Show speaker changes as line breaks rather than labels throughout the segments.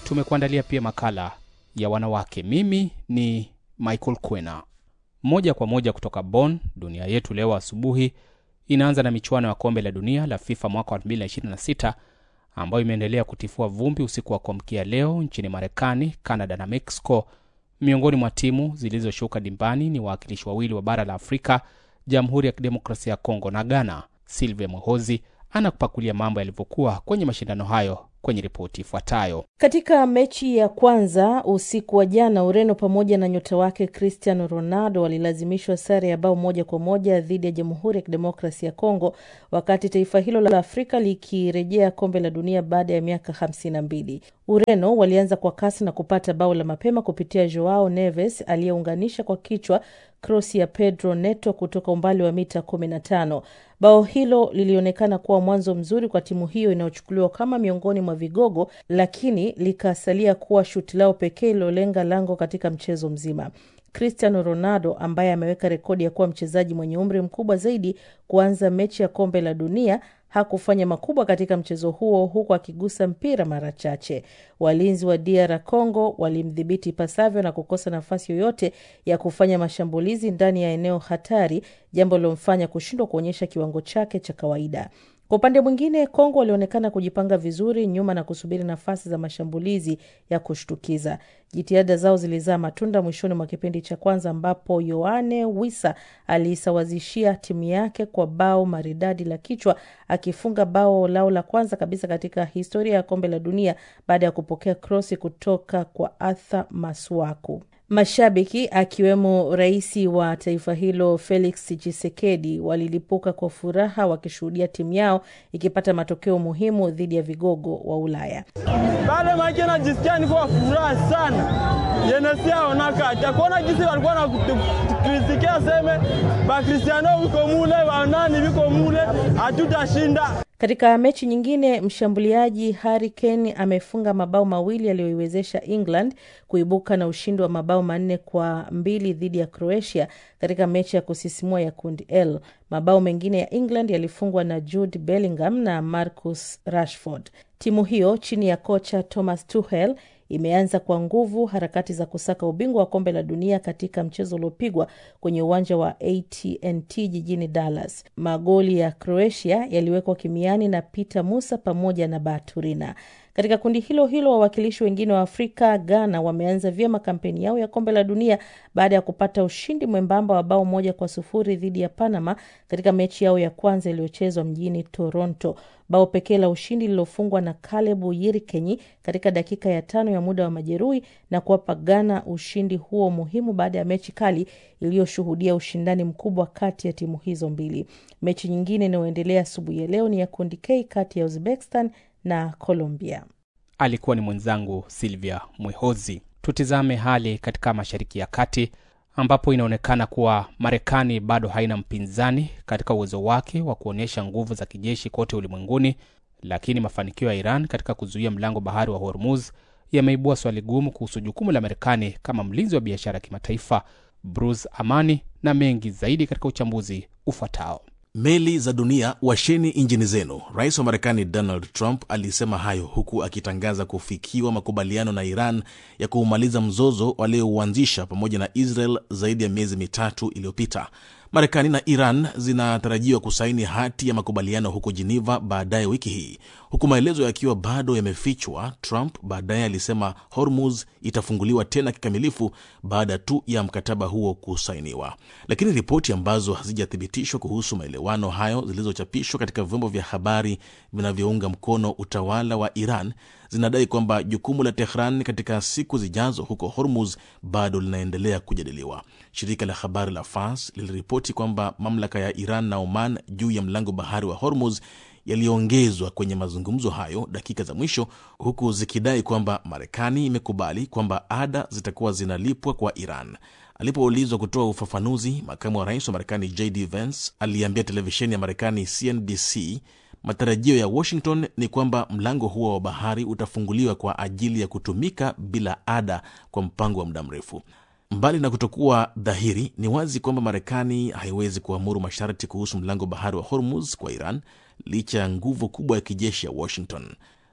tumekuandalia pia makala ya wanawake. Mimi ni Michael Kwena, moja kwa moja kutoka Bonn. Dunia yetu leo asubuhi inaanza na michuano ya kombe la dunia la FIFA mwaka wa 2026 ambayo imeendelea kutifua vumbi usiku wa kuamkia leo nchini Marekani, Canada na Mexico. Miongoni mwa timu zilizoshuka dimbani ni wawakilishi wawili wa bara la Afrika, Jamhuri ya Kidemokrasia ya Kongo na Ghana. Silvia Mwehozi anakupakulia mambo yalivyokuwa kwenye mashindano hayo kwenye ripoti ifuatayo.
Katika mechi ya kwanza usiku wa jana, Ureno pamoja na nyota wake Cristiano Ronaldo walilazimishwa sare ya bao moja kwa moja dhidi ya Jamhuri ya Kidemokrasi ya Kongo, wakati taifa hilo la Afrika likirejea kombe la dunia baada ya miaka hamsini na mbili. Ureno walianza kwa kasi na kupata bao la mapema kupitia Joao Neves aliyeunganisha kwa kichwa krosi ya Pedro Neto kutoka umbali wa mita 15. Bao hilo lilionekana kuwa mwanzo mzuri kwa timu hiyo inayochukuliwa kama miongoni mwa vigogo, lakini likasalia kuwa shuti lao pekee lilolenga lango katika mchezo mzima. Cristiano Ronaldo ambaye ameweka rekodi ya kuwa mchezaji mwenye umri mkubwa zaidi kuanza mechi ya kombe la dunia hakufanya makubwa katika mchezo huo, huku akigusa mpira mara chache. Walinzi wa DR Congo walimdhibiti ipasavyo na kukosa nafasi yoyote ya kufanya mashambulizi ndani ya eneo hatari, jambo lilomfanya kushindwa kuonyesha kiwango chake cha kawaida. Kwa upande mwingine, Kongo walionekana kujipanga vizuri nyuma na kusubiri nafasi za mashambulizi ya kushtukiza. Jitihada zao zilizaa matunda mwishoni mwa kipindi cha kwanza, ambapo Yoane Wissa aliisawazishia timu yake kwa bao maridadi la kichwa, akifunga bao lao la kwanza kabisa katika historia ya kombe la dunia baada ya kupokea krosi kutoka kwa Arthur Masuaku. Mashabiki akiwemo rais wa taifa hilo Felix Tshisekedi walilipuka kwa furaha wakishuhudia timu yao ikipata matokeo muhimu dhidi ya vigogo wa Ulaya.
Pale make najisikia niko furaha sana yenesiaonaka kuona jinsi walikuwa nakritikia seme bakristiano viko mule wanani viko mule hatutashinda.
Katika mechi nyingine, mshambuliaji Harry Kane amefunga mabao mawili yaliyoiwezesha England kuibuka na ushindi wa mabao manne kwa mbili dhidi ya Croatia katika mechi ya kusisimua ya kundi L. Mabao mengine ya England yalifungwa na Jude Bellingham na Marcus Rashford. Timu hiyo chini ya kocha Thomas Tuchel imeanza kwa nguvu harakati za kusaka ubingwa wa kombe la dunia katika mchezo uliopigwa kwenye uwanja wa AT&T jijini Dallas. Magoli ya Croatia yaliwekwa kimiani na Peter Musa pamoja na Baturina. Katika kundi hilo hilo, wawakilishi wengine wa Afrika, Ghana, wameanza vyema kampeni yao ya kombe la dunia baada ya kupata ushindi mwembamba wa bao moja kwa sufuri dhidi ya Panama katika mechi yao ya kwanza iliyochezwa mjini Toronto. Bao pekee la ushindi lilofungwa na Kalebu Yirikenyi katika dakika ya tano ya muda wa majeruhi na kuwapa Ghana ushindi huo muhimu baada ya mechi kali iliyoshuhudia ushindani mkubwa kati ya timu hizo mbili. Mechi nyingine inayoendelea asubuhi ya leo ni ya kundi K kati ya Uzbekistan na Colombia.
Alikuwa ni mwenzangu Silvia Mwehozi. Tutizame hali katika Mashariki ya Kati ambapo inaonekana kuwa Marekani bado haina mpinzani katika uwezo wake wa kuonyesha nguvu za kijeshi kote ulimwenguni, lakini mafanikio ya Iran katika kuzuia mlango bahari wa Hormuz yameibua swali gumu kuhusu jukumu la Marekani kama mlinzi wa biashara ya kimataifa. Bruce Amani na mengi zaidi katika uchambuzi ufuatao.
Meli za dunia, washeni injini zenu. Rais wa Marekani Donald Trump alisema hayo huku akitangaza kufikiwa makubaliano na Iran ya kuumaliza mzozo waliouanzisha pamoja na Israel zaidi ya miezi mitatu iliyopita. Marekani na Iran zinatarajiwa kusaini hati ya makubaliano huko Geneva baadaye wiki hii, huku maelezo yakiwa bado yamefichwa. Trump baadaye alisema Hormuz itafunguliwa tena kikamilifu baada tu ya mkataba huo kusainiwa, lakini ripoti ambazo hazijathibitishwa kuhusu maelewano hayo zilizochapishwa katika vyombo vya habari vinavyounga mkono utawala wa Iran zinadai kwamba jukumu la Tehran katika siku zijazo huko Hormuz bado linaendelea kujadiliwa. Shirika la habari la Fars liliripoti kwamba mamlaka ya Iran na Oman juu ya mlango bahari wa Hormuz yaliyoongezwa kwenye mazungumzo hayo dakika za mwisho, huku zikidai kwamba Marekani imekubali kwamba ada zitakuwa zinalipwa kwa Iran. Alipoulizwa kutoa ufafanuzi, makamu wa rais wa Marekani JD Vance aliambia televisheni ya Marekani CNBC matarajio ya Washington ni kwamba mlango huo wa bahari utafunguliwa kwa ajili ya kutumika bila ada kwa mpango wa muda mrefu. Mbali na kutokuwa dhahiri, ni wazi kwamba Marekani haiwezi kuamuru masharti kuhusu mlango bahari wa Hormuz kwa Iran licha ya nguvu kubwa ya kijeshi ya Washington.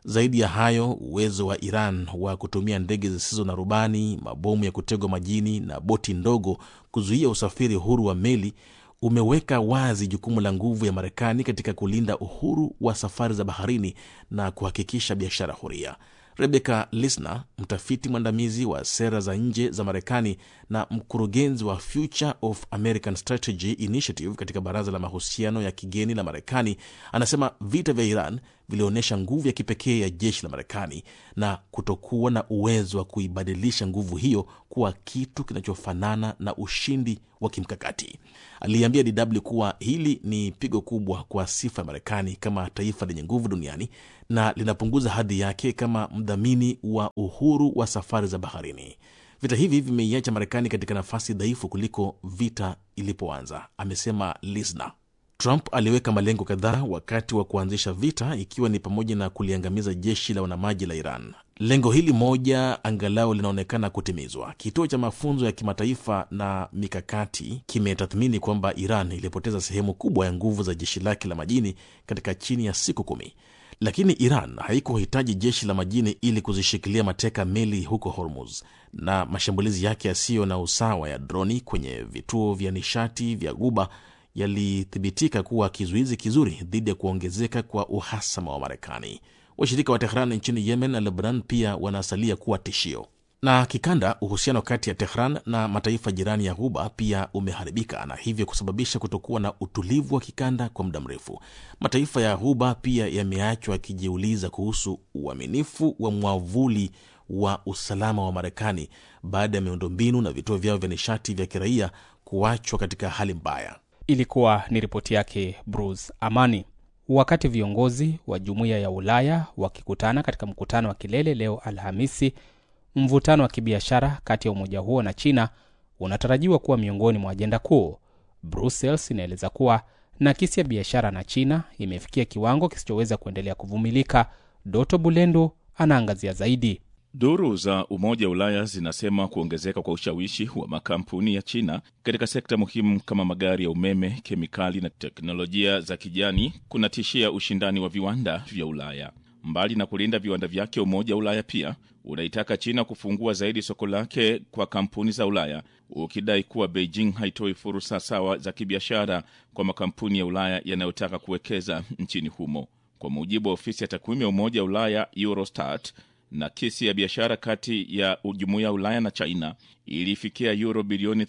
Zaidi ya hayo, uwezo wa Iran wa kutumia ndege zisizo na rubani, mabomu ya kutegwa majini na boti ndogo kuzuia usafiri huru wa meli umeweka wazi jukumu la nguvu ya Marekani katika kulinda uhuru wa safari za baharini na kuhakikisha biashara huria. Rebecca Lisner, mtafiti mwandamizi wa sera za nje za Marekani na mkurugenzi wa Future of American Strategy Initiative katika baraza la mahusiano ya kigeni la Marekani, anasema vita vya Iran vilionyesha nguvu ya kipekee ya jeshi la Marekani na kutokuwa na uwezo wa kuibadilisha nguvu hiyo kuwa kitu kinachofanana na ushindi wa kimkakati. Aliambia DW kuwa hili ni pigo kubwa kwa sifa ya Marekani kama taifa lenye nguvu duniani na linapunguza hadhi yake kama mdhamini wa uhuru wa safari za baharini. Vita hivi vimeiacha Marekani katika nafasi dhaifu kuliko vita ilipoanza, amesema Lisna. Trump aliweka malengo kadhaa wakati wa kuanzisha vita, ikiwa ni pamoja na kuliangamiza jeshi la wanamaji la Iran. Lengo hili moja angalau linaonekana kutimizwa. Kituo cha mafunzo ya kimataifa na mikakati kimetathmini kwamba Iran ilipoteza sehemu kubwa ya nguvu za jeshi lake la majini katika chini ya siku kumi, lakini Iran haikuhitaji jeshi la majini ili kuzishikilia mateka meli huko Hormuz, na mashambulizi yake yasiyo na usawa ya droni kwenye vituo vya nishati vya Guba yalithibitika kuwa kizuizi kizuri dhidi ya kuongezeka kwa uhasama wa Marekani. Washirika wa Tehran nchini Yemen na Lebanon pia wanasalia kuwa tishio. Na kikanda, uhusiano kati ya Tehran na mataifa jirani ya Ghuba pia umeharibika na hivyo kusababisha kutokuwa na utulivu wa kikanda kwa muda mrefu. Mataifa ya Ghuba pia yameachwa yakijiuliza kuhusu uaminifu wa mwavuli wa usalama wa Marekani baada ya miundombinu na vituo vyao vya nishati vya kiraia kuachwa katika hali mbaya.
Ilikuwa ni ripoti yake Bruce Amani. Wakati viongozi wa jumuiya ya Ulaya wakikutana katika mkutano wa kilele leo Alhamisi, mvutano wa kibiashara kati ya umoja huo na China unatarajiwa kuwa miongoni mwa ajenda kuu. Brussels inaeleza kuwa nakisi ya biashara na China imefikia kiwango kisichoweza kuendelea kuvumilika. Doto Bulendo anaangazia zaidi.
Duru za Umoja wa Ulaya zinasema kuongezeka kwa ushawishi wa makampuni ya China katika sekta muhimu kama magari ya umeme, kemikali na teknolojia za kijani kunatishia ushindani wa viwanda vya Ulaya. Mbali na kulinda viwanda vyake, Umoja wa Ulaya pia unaitaka China kufungua zaidi soko lake kwa kampuni za Ulaya, ukidai kuwa Beijing haitoi fursa sawa za kibiashara kwa makampuni ya Ulaya yanayotaka kuwekeza nchini humo. Kwa mujibu wa ofisi ya takwimu ya Umoja wa Ulaya Eurostat, na kesi ya biashara kati ya jumuiya ya Ulaya na China ilifikia euro bilioni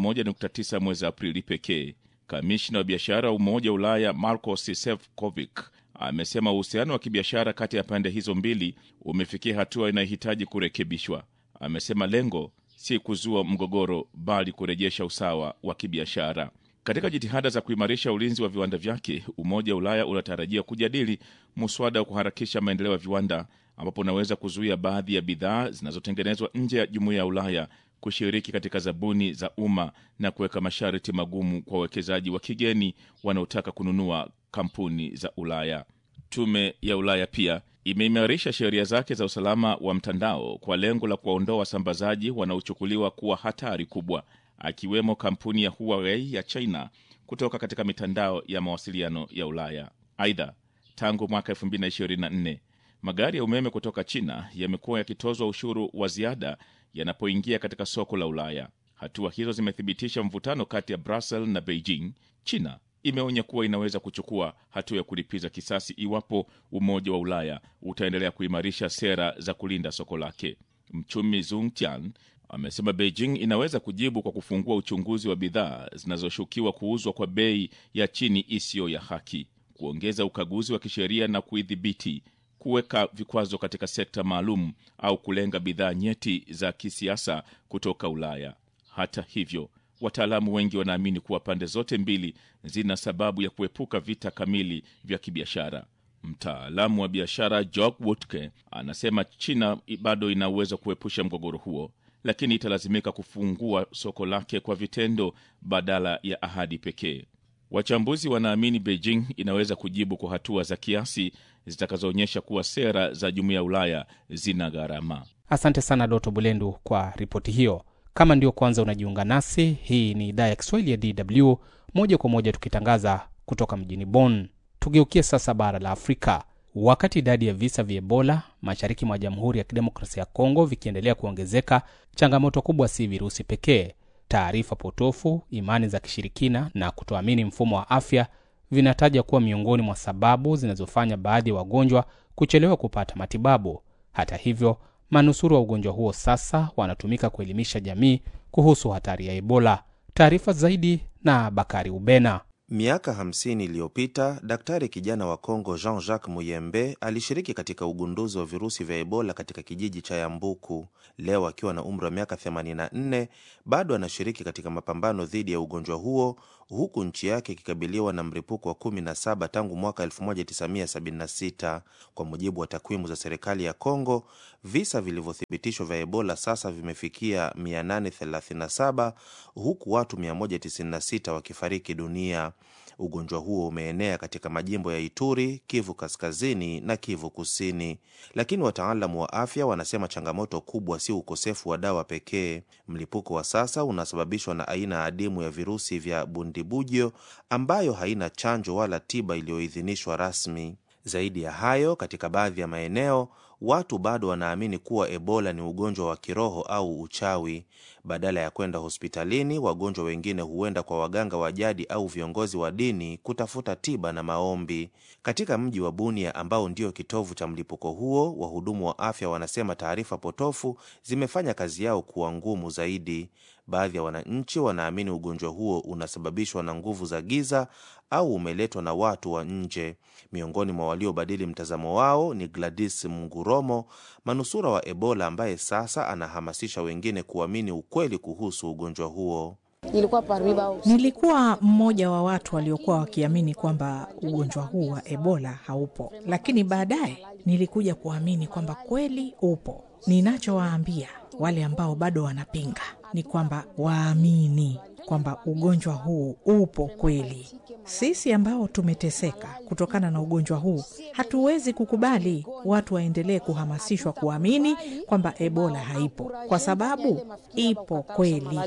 31.9 mwezi Aprili pekee. Kamishna wa biashara wa Umoja wa Ulaya Marcos Sefcovic amesema uhusiano wa kibiashara kati ya pande hizo mbili umefikia hatua inayohitaji kurekebishwa. Amesema lengo si kuzua mgogoro, bali kurejesha usawa wa kibiashara. Katika jitihada za kuimarisha ulinzi wa viwanda vyake, Umoja wa Ulaya unatarajia kujadili muswada wa kuharakisha maendeleo ya viwanda ambapo unaweza kuzuia baadhi ya bidhaa zinazotengenezwa nje ya jumuiya ya Ulaya kushiriki katika zabuni za umma na kuweka masharti magumu kwa wawekezaji wa kigeni wanaotaka kununua kampuni za Ulaya. Tume ya Ulaya pia imeimarisha sheria zake za usalama wa mtandao kwa lengo la kuwaondoa wasambazaji wanaochukuliwa kuwa hatari kubwa, akiwemo kampuni ya Huawei ya China kutoka katika mitandao ya mawasiliano ya Ulaya. Aidha, tangu mwaka 2024 magari ya umeme kutoka China yamekuwa yakitozwa ushuru wa ziada yanapoingia katika soko la Ulaya. Hatua hizo zimethibitisha mvutano kati ya Brussels na Beijing. China imeonya kuwa inaweza kuchukua hatua ya kulipiza kisasi iwapo Umoja wa Ulaya utaendelea kuimarisha sera za kulinda soko lake. Mchumi Zung Tian amesema Beijing inaweza kujibu kwa kufungua uchunguzi wa bidhaa zinazoshukiwa kuuzwa kwa bei ya chini isiyo ya haki, kuongeza ukaguzi wa kisheria na kuidhibiti kuweka vikwazo katika sekta maalum au kulenga bidhaa nyeti za kisiasa kutoka Ulaya. Hata hivyo, wataalamu wengi wanaamini kuwa pande zote mbili zina sababu ya kuepuka vita kamili vya kibiashara. Mtaalamu wa biashara Jock Wutke anasema China bado ina uwezo kuepusha mgogoro huo, lakini italazimika kufungua soko lake kwa vitendo badala ya ahadi pekee. Wachambuzi wanaamini Beijing inaweza kujibu kwa hatua za kiasi zitakazoonyesha kuwa sera za jumuiya ya Ulaya zina gharama.
Asante sana Doto Bulendu kwa ripoti hiyo. Kama ndio kwanza unajiunga nasi, hii ni idhaa ya Kiswahili ya DW moja kwa moja tukitangaza kutoka mjini Bonn. Tugeukie sasa bara la Afrika. Wakati idadi ya visa vya Ebola mashariki mwa Jamhuri ya Kidemokrasia ya Kongo vikiendelea kuongezeka, changamoto kubwa si virusi pekee. Taarifa potofu, imani za kishirikina na kutoamini mfumo wa afya vinataja kuwa miongoni mwa sababu zinazofanya baadhi ya wagonjwa kuchelewa kupata matibabu. Hata hivyo, manusuru wa ugonjwa huo sasa wanatumika kuelimisha jamii kuhusu hatari ya Ebola. Taarifa zaidi na Bakari Ubena.
Miaka 50 iliyopita daktari kijana wa Kongo Jean-Jacques Muyembe alishiriki katika ugunduzi wa virusi vya Ebola katika kijiji cha Yambuku. Leo akiwa na umri wa miaka 84 bado anashiriki katika mapambano dhidi ya ugonjwa huo, huku nchi yake ikikabiliwa na mlipuko wa 17 tangu mwaka 1976. Kwa mujibu wa takwimu za serikali ya Kongo, visa vilivyothibitishwa vya Ebola sasa vimefikia 837 huku watu 196 wakifariki dunia. Ugonjwa huo umeenea katika majimbo ya Ituri, Kivu Kaskazini na Kivu Kusini, lakini wataalamu wa afya wanasema changamoto kubwa si ukosefu wa dawa pekee. Mlipuko wa sasa unasababishwa na aina adimu ya virusi vya Bundibugyo ambayo haina chanjo wala tiba iliyoidhinishwa rasmi. Zaidi ya hayo, katika baadhi ya maeneo watu bado wanaamini kuwa Ebola ni ugonjwa wa kiroho au uchawi. Badala ya kwenda hospitalini, wagonjwa wengine huenda kwa waganga wa jadi au viongozi wa dini kutafuta tiba na maombi. Katika mji wa Bunia ambao ndio kitovu cha mlipuko huo, wahudumu wa afya wanasema taarifa potofu zimefanya kazi yao kuwa ngumu zaidi. Baadhi ya wananchi wanaamini ugonjwa huo unasababishwa na nguvu za giza au umeletwa na watu wa nje. Miongoni mwa waliobadili mtazamo wao ni Gladys Munguromo, manusura wa Ebola ambaye sasa anahamasisha wengine kuamini ukweli kuhusu ugonjwa huo.
Nilikuwa mmoja wa watu waliokuwa wakiamini kwamba ugonjwa huu wa Ebola haupo, lakini baadaye nilikuja kuamini kwamba kweli upo. Ninachowaambia wale ambao bado wanapinga ni kwamba waamini kwamba ugonjwa huu upo kweli. Sisi ambao tumeteseka kutokana na ugonjwa huu hatuwezi kukubali watu waendelee kuhamasishwa kuamini kwamba Ebola haipo, kwa sababu ipo kweli.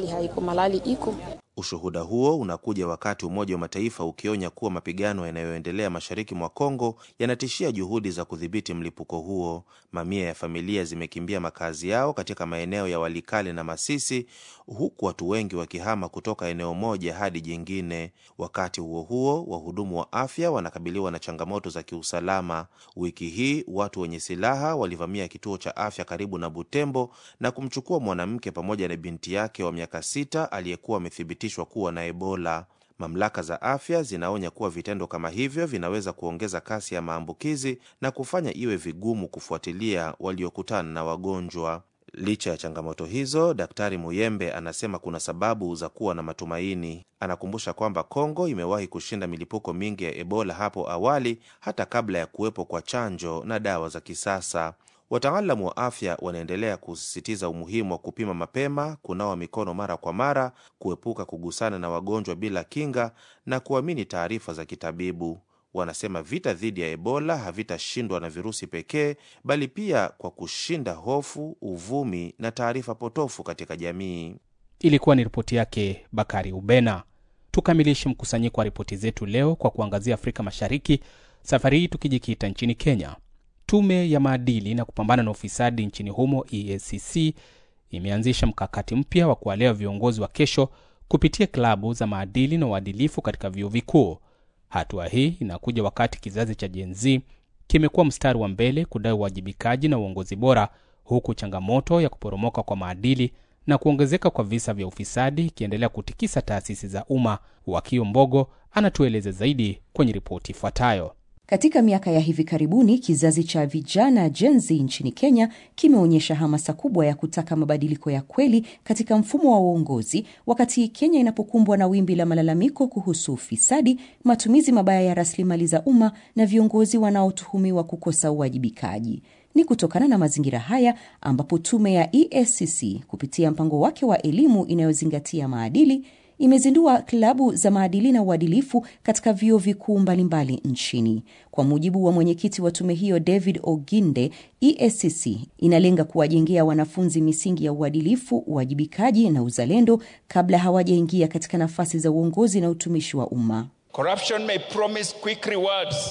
Ushuhuda huo unakuja wakati Umoja wa Mataifa ukionya kuwa mapigano yanayoendelea mashariki mwa Kongo yanatishia juhudi za kudhibiti mlipuko huo. Mamia ya familia zimekimbia makazi yao katika maeneo ya Walikale na Masisi, huku watu wengi wakihama kutoka eneo moja hadi jingine. Wakati huo huo, wahudumu wa afya wanakabiliwa na changamoto za kiusalama. Wiki hii watu wenye silaha walivamia kituo cha afya karibu na Butembo na kumchukua mwanamke pamoja na binti yake wa miaka sita aliyekuwa amethibitishwa kuwa na Ebola. Mamlaka za afya zinaonya kuwa vitendo kama hivyo vinaweza kuongeza kasi ya maambukizi na kufanya iwe vigumu kufuatilia waliokutana na wagonjwa. Licha ya changamoto hizo, Daktari Muyembe anasema kuna sababu za kuwa na matumaini. Anakumbusha kwamba Kongo imewahi kushinda milipuko mingi ya Ebola hapo awali, hata kabla ya kuwepo kwa chanjo na dawa za kisasa. Wataalamu wa afya wanaendelea kusisitiza umuhimu wa kupima mapema, kunawa mikono mara kwa mara, kuepuka kugusana na wagonjwa bila kinga na kuamini taarifa za kitabibu. Wanasema vita dhidi ya Ebola havitashindwa na virusi pekee, bali pia kwa kushinda hofu, uvumi na taarifa potofu katika jamii.
Ilikuwa ni ripoti yake Bakari Ubena. Tukamilishe mkusanyiko wa ripoti zetu leo kwa kuangazia Afrika Mashariki, safari hii tukijikita nchini Kenya. Tume ya maadili na kupambana na ufisadi nchini humo EACC imeanzisha mkakati mpya wa kuwalea viongozi wa kesho kupitia klabu za maadili na uadilifu katika vyuo vikuu. Hatua hii inakuja wakati kizazi cha Gen Z kimekuwa mstari wa mbele kudai uwajibikaji na uongozi bora, huku changamoto ya kuporomoka kwa maadili na kuongezeka kwa visa vya ufisadi ikiendelea kutikisa taasisi za umma. Wakio Mbogo anatueleza zaidi kwenye ripoti ifuatayo.
Katika miaka ya hivi karibuni kizazi cha vijana Gen Z nchini Kenya kimeonyesha hamasa kubwa ya kutaka mabadiliko ya kweli katika mfumo wa uongozi, wakati Kenya inapokumbwa na wimbi la malalamiko kuhusu ufisadi, matumizi mabaya ya rasilimali za umma na viongozi wanaotuhumiwa kukosa uwajibikaji. Ni kutokana na mazingira haya ambapo tume ya EACC kupitia mpango wake wa elimu inayozingatia maadili imezindua klabu za maadili na uadilifu katika vyuo vikuu mbalimbali nchini. Kwa mujibu wa mwenyekiti wa tume hiyo David Oginde, EACC inalenga kuwajengea wanafunzi misingi ya uadilifu, uwajibikaji na uzalendo kabla hawajaingia katika nafasi za uongozi na utumishi wa umma.
Corruption may promise quick rewards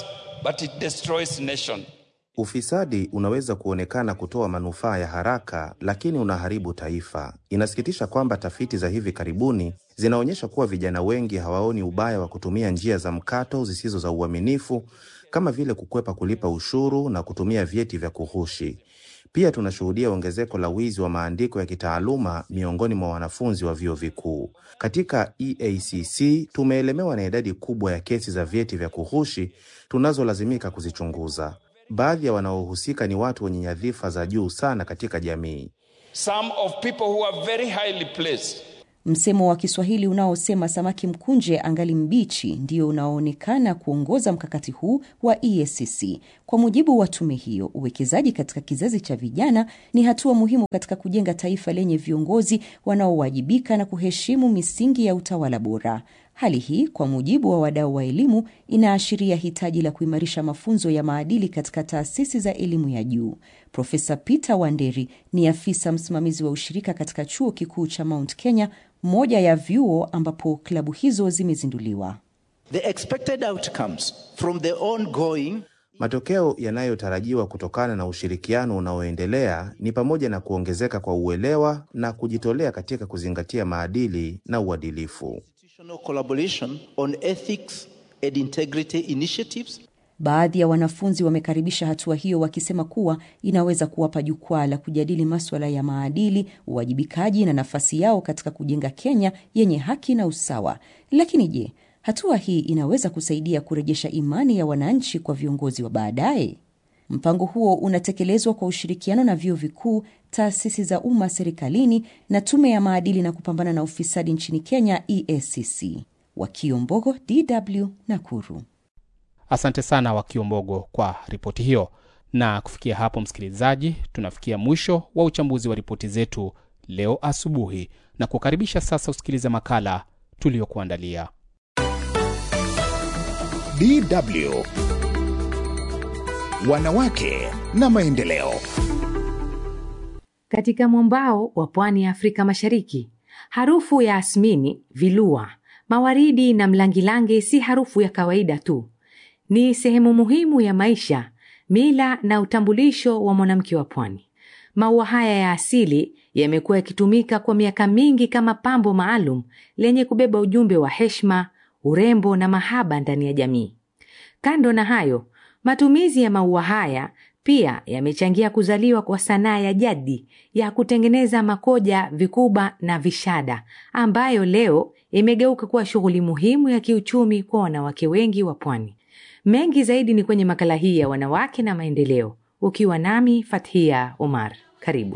but it destroys nation.
Ufisadi unaweza kuonekana kutoa manufaa ya haraka, lakini unaharibu taifa. Inasikitisha kwamba tafiti za hivi karibuni zinaonyesha kuwa vijana wengi hawaoni ubaya wa kutumia njia za mkato zisizo za uaminifu kama vile kukwepa kulipa ushuru na kutumia vyeti vya kughushi. Pia tunashuhudia ongezeko la wizi wa maandiko ya kitaaluma miongoni mwa wanafunzi wa vyuo vikuu. Katika EACC tumeelemewa na idadi kubwa ya kesi za vyeti vya kughushi tunazolazimika kuzichunguza. Baadhi ya wanaohusika ni watu wenye nyadhifa za juu sana katika jamii.
Some of people who are very highly placed
Msemo wa Kiswahili unaosema samaki mkunje angali mbichi ndio unaoonekana kuongoza mkakati huu wa EACC. Kwa mujibu wa tume hiyo, uwekezaji katika kizazi cha vijana ni hatua muhimu katika kujenga taifa lenye viongozi wanaowajibika na kuheshimu misingi ya utawala bora. Hali hii kwa mujibu wa wadau wa elimu inaashiria hitaji la kuimarisha mafunzo ya maadili katika taasisi za elimu ya juu. Profesa Peter Wanderi ni afisa msimamizi wa ushirika katika chuo kikuu cha Mount Kenya, moja ya vyuo ambapo klabu hizo zimezinduliwa.
The expected outcomes from the ongoing
Matokeo yanayotarajiwa kutokana na ushirikiano unaoendelea ni pamoja na kuongezeka kwa uelewa na kujitolea katika kuzingatia maadili na uadilifu.
institutional collaboration on ethics and integrity initiatives
Baadhi ya wanafunzi wamekaribisha hatua hiyo wakisema kuwa inaweza kuwapa jukwaa la kujadili maswala ya maadili, uwajibikaji na nafasi yao katika kujenga Kenya yenye haki na usawa. Lakini je, hatua hii inaweza kusaidia kurejesha imani ya wananchi kwa viongozi wa baadaye? Mpango huo unatekelezwa kwa ushirikiano na vyuo vikuu, taasisi za umma serikalini na tume ya maadili na kupambana na ufisadi nchini Kenya, EACC. Wakiombogo, DW, Nakuru.
Asante sana Wakiombogo kwa ripoti hiyo. Na kufikia hapo, msikilizaji, tunafikia mwisho wa uchambuzi wa ripoti zetu leo asubuhi, na kukaribisha sasa usikilize makala tuliyokuandalia.
DW Wanawake na Maendeleo.
Katika mwambao wa pwani ya Afrika Mashariki, harufu ya asmini, vilua, mawaridi na mlangilangi si harufu ya kawaida tu. Ni sehemu muhimu ya maisha, mila na utambulisho wa mwanamke wa pwani. Maua haya ya asili yamekuwa yakitumika kwa miaka mingi kama pambo maalum lenye kubeba ujumbe wa heshima, urembo na mahaba ndani ya jamii. Kando na hayo, matumizi ya maua haya pia yamechangia kuzaliwa kwa sanaa ya jadi ya kutengeneza makoja, vikuba na vishada ambayo leo imegeuka kuwa shughuli muhimu ya kiuchumi kwa wanawake wengi wa pwani. Mengi zaidi ni kwenye makala hii ya wanawake na maendeleo, ukiwa nami Fathia Omar. Karibu.